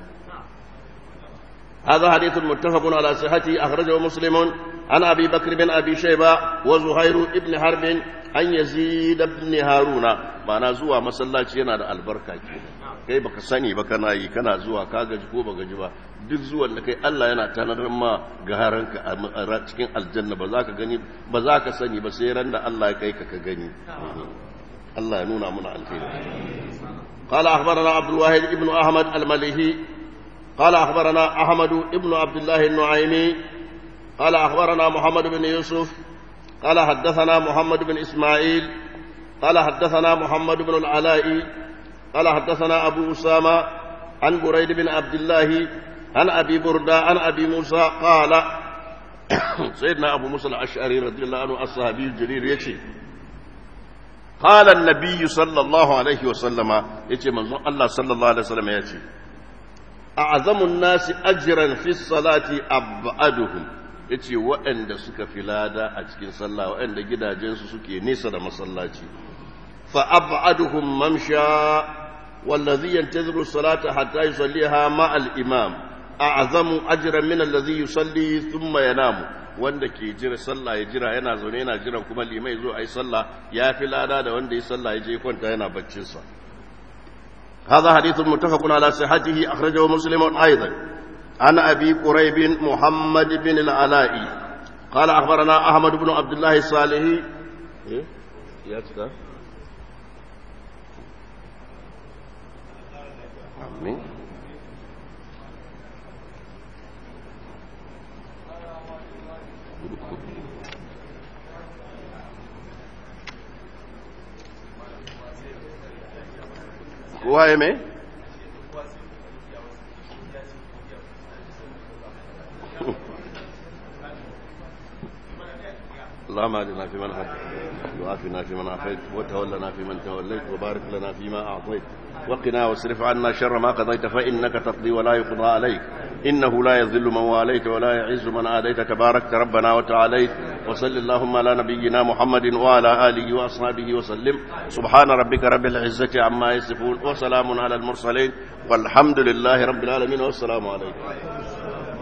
هذا حديث متفق على صحته أخرجه مسلم عن أبي بكر بن أبي شيبة وزهير بن حرب عن يزيد بن هارون معنى زوا مسلاتي yana da albarka kenan kai baka sani ba kana yi kana zuwa ka gaji ko baka ji ba duk zuwan da kai Allah yana tanadar ma gaharanka a cikin aljanna ba za ka gani ba za ka sani ba sai ran da Allah ya kai ka ka gani Allah ya nuna muna alheri قال أخبرنا عبد الواحد ابن أحمد المليهي قال أخبرنا أحمد ابن عبد الله النعيمي قال أخبرنا محمد بن يوسف قال حدثنا محمد بن إسماعيل قال حدثنا محمد بن العلاء قال حدثنا أبو أسامة عن بريد بن عبد الله عن أبي بردة عن أبي موسى قال سيدنا أبو موسى الأشعري رضي الله عنه الصحابي الجليل يكشي قال النبي صلى الله عليه وسلم يكشي من الله صلى الله عليه وسلم يكشي أعظم الناس أجرا في الصلاة أبعدهم yace waɗanda suka fi lada a cikin sallah waɗanda gidajensu suke nesa da masallaci fa ab'aduhum mamsha wallazi yantaziru salata hatta yusalliha ma al-imam a'zamu ajran min allazi yusalli thumma yanamu wanda ke jira sallah ya jira yana zaune yana jiran kuma limai zo ayi sallah ya fi lada da wanda ya sallah ya je kwanta yana baccin sa هذا حديث متفق على صحته أخرجه مسلم أيضا عن أبي قريب محمد بن العلاء قال أخبرنا أحمد بن عبد الله الصالحي إيه؟ آمين kowa ya mai? اللهم اهدنا فيمن هديت وعافنا فيمن عافيت وتولنا فيمن توليت وبارك لنا فيما اعطيت وقنا واصرف عنا شر ما قضيت فانك تقضي ولا يقضى عليك إنه لا يذل من واليت ولا يعز من آديت تبارك ربنا وتعاليت وصل اللهم على نبينا محمد وعلى آله وأصحابه وسلم سبحان ربك رب العزة عما يصفون وسلام على المرسلين والحمد لله رب العالمين والسلام عليكم